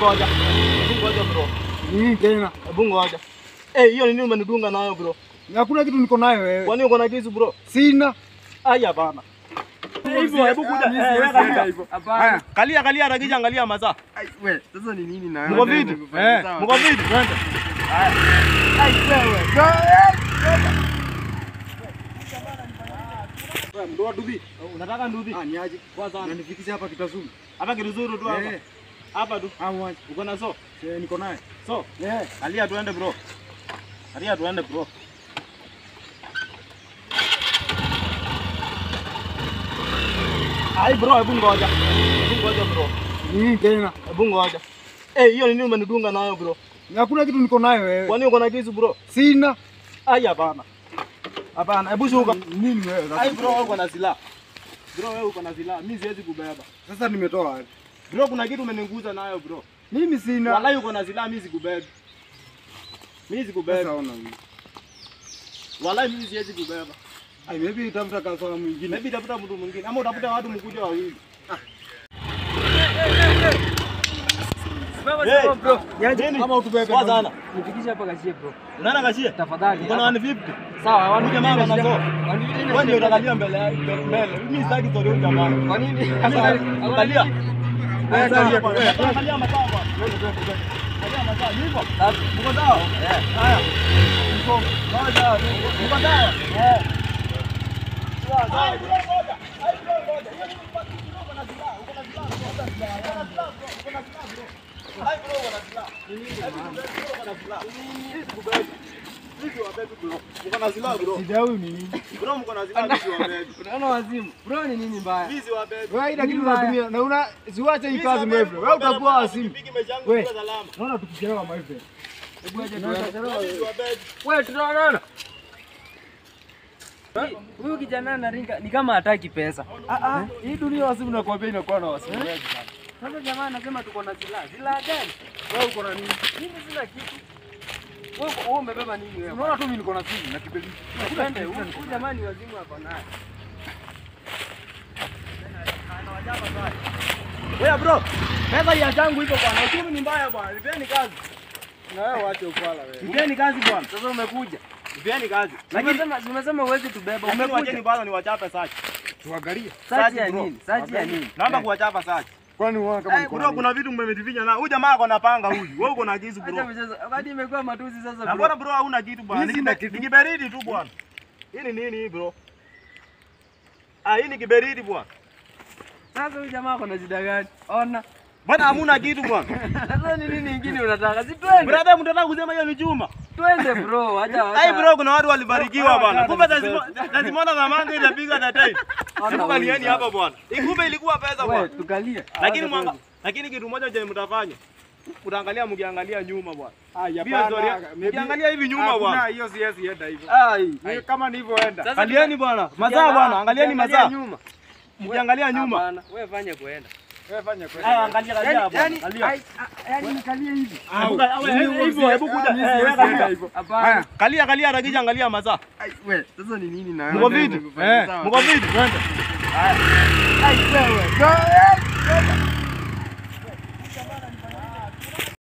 ngoja. Hebu ngoja bro. Nini tena? Hebu ngoja. Eh, hiyo ni nini umenidunga nayo bro? Hakuna kitu niko nayo wewe. Kwani uko na kisu bro? Sina. Aya bana. Hivyo hebu kuja. Eh, wewe kalia. Haya. Kalia kalia rakija angalia masaa. We, sasa ni nini na Mko vipi? Eh, Mko vipi? Twende. Ai wewe. Wewe mdoa dubi. Unataka nduthi? Ah, niaje? Kwanza Unanifikisha hapa kitazuni. hapa kiruzuru tu hapa. Eh, Hapa tu. ah mwaje. Uko na so? Eh, niko naye. So, Eh. kalia tuende bro. Kalia tuende bro. Ai bro, hebu ngoja. Hebu ngoja bro. Nini tena? Hebu ngoja. Eh, hiyo ni nini umenidunga nayo bro? Hakuna kitu niko nayo wewe. Kwani uko na kisu bro? Sina. Ai hapana. Hapana, hebu shuka. Nini wewe? Ai bro, wewe uko na silaha. Bro, wewe uko na silaha. Mimi siwezi kubeba. Sasa nimetoa wapi? Bro, kuna kitu umeniguza nayo bro. Mimi sina. Wallahi uko na silaha, mimi sikubeba. Mimi Sasa sikubeba. ona mimi. Wallahi mimi siwezi kubeba. Ai, maybe tafuta kasoro mwingine. Maybe tafuta mtu mwingine ama utafuta watu mkuja wawili. Hey, bro. Nini? Kama utubebe. Poa sana. Nifikishe hapa kashie bro. Unaona kashie? Tafadhali. Uko na 150. Sawa, Huyu wanu jamaa jamaa ana so. Wanu Wewe ndio utakalia mbele ya- mbele. Mimi sitaki story huyu jamaa. Kwa nini? Angalia. Angalia. Eh, kalia. Angalia masaa bwana. Angalia masaa. Hivyo. Uko sawa? Eh. Haya. Uko sawa sawa. Uko sawa? Eh. Sawa sawa. Ai, ngoja. Ai, ngoja. Hiyo ni mpaka uko na silaha. Uko na silaha. Uko na silaha. Uko na silaha. Uko na silaha, bro. Ai, bro, uko na silaha. Ai, bro, uko na silaha. Hii sikubeba. Hii siwabeba, bro. Uko na silaha, bro. Shida huyu ni nini? Bro, mko na silaha, mimi siwabeba. Unaona wazimu. Bro ni nini mbaya? Mimi siwabeba. Wewe ila kitu unatumia na una siwache hii kazi mrefu. Wewe utakuwa wasimu. We. salama. Naona tukichelewa my friend. Hebu aje Tunaweza tuone. chelewa wewe. Wewe tunaonana. Huyu kijana anaringa ni kama hataki pesa. Ah ah, hii dunia wasimu nakwambia inakuwa na wasimu wengi sana. Sasa jamaa anasema tuko na silaha. Silaha gani? Wewe uko na nini? Mimi sina kitu. Wewe wewe umebeba nini wewe? Unaona tu mimi niko na simu na kibeli. Twende, huyu huyu jamaa ni wazimu hapa naye. Wewe bro, pesa ya changu iko bwana. Uchumi ni mbaya bwana. Nipeni kazi. Na wewe waache upala wewe. Nipeni kazi bwana. Sasa umekuja. Nipeni kazi. Lakini Umesema umesema huwezi tubeba. lakini wacheni Umekuja. bwana niwachape sachi. Tuangalie. Sachi ya bro. nini? Sachi ya nini? Naomba kuwachapa sachi. Kwani unaona kama Eh, niko na bro nini? kuna vitu mmevitifinya na huyu jamaa ako na panga huyu. Wewe uko na kisu Acha bro. mchezo. Wakati imekuwa matusi sasa Na bro. mbona bro hauna kitu bwana? Mimi sina Ni kitu. ni kiberiti tu bwana. Hii ni nini hii bro? Ah, hii ni kiberiti bwana. Sasa huyu jamaa ako na shida gani? Ona. Bwana hamuna kitu bwana. Sasa ni nini ingine unataka? Si twende. Brother, mtataka kusema hiyo ni chuma. Twende bro. Acha acha. Ai bro, kuna watu walibarikiwa bwana. Hata Kumbe hata lazima na manga inapiga that time. Hata Hebu kalieni wewe. hapa bwana. Ikumbe ilikuwa pesa Wewe bwana. tukalie. Lakini mwanga, lakini kitu moja chenye mtafanya. Mtaangalia mkiangalia nyuma bwana. Ah, Hiyo hapana. story. maybe- Mkiangalia hivi nyuma Hakuna, bwana. hiyo siwezi enda hivyo. Ai. Ni Kama nilivyoenda. Sasa Angalieni bwana. Mazaa bwana, angalieni Ukiangalia mazaa. nyuma. Mkiangalia nyuma. Hapana, wewe fanya kuenda. Wewe fanya kweli. Aya, angalia angalia Yaani bwana. yaani Angalia. ai- a- yaani nikalie hivi. Hebu- hebu- Hivyo hebu kuja. Mimi Eh, siwezi weka enda hivyo. hivyo. Hapana. Haya. Kalia kalia rakija angalia mazaa. Ai, we, sasa ni nini na Mko vipi? Eh. Mko vipi? Twende. Ai wewe.